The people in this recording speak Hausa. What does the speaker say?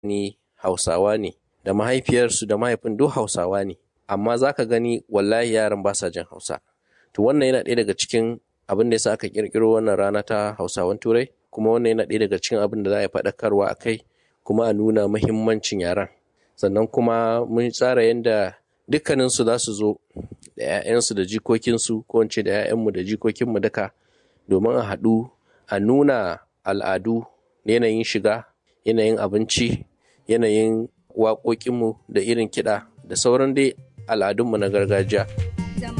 ni hausawa ne da mahaifiyarsu da mahaifin duk hausawa ne amma za ka gani wallahi yaran ba sa jin hausa to wannan yana ɗaya daga cikin abin da yasa aka kirkiro wannan rana ta hausawan turai kuma wannan yana ɗaya daga cikin abin da za a yi faɗakarwa a kai kuma a nuna muhimmancin yaran sannan kuma mun tsara yadda dukkaninsu za su zo da 'ya'yansu da jikokinsu ko in ce da 'ya'yanmu da jikokinmu duka domin a haɗu a nuna al'adu yanayin shiga yanayin abinci yanayin waƙoƙinmu da irin kiɗa da sauran dai al'adunmu na gargajiya.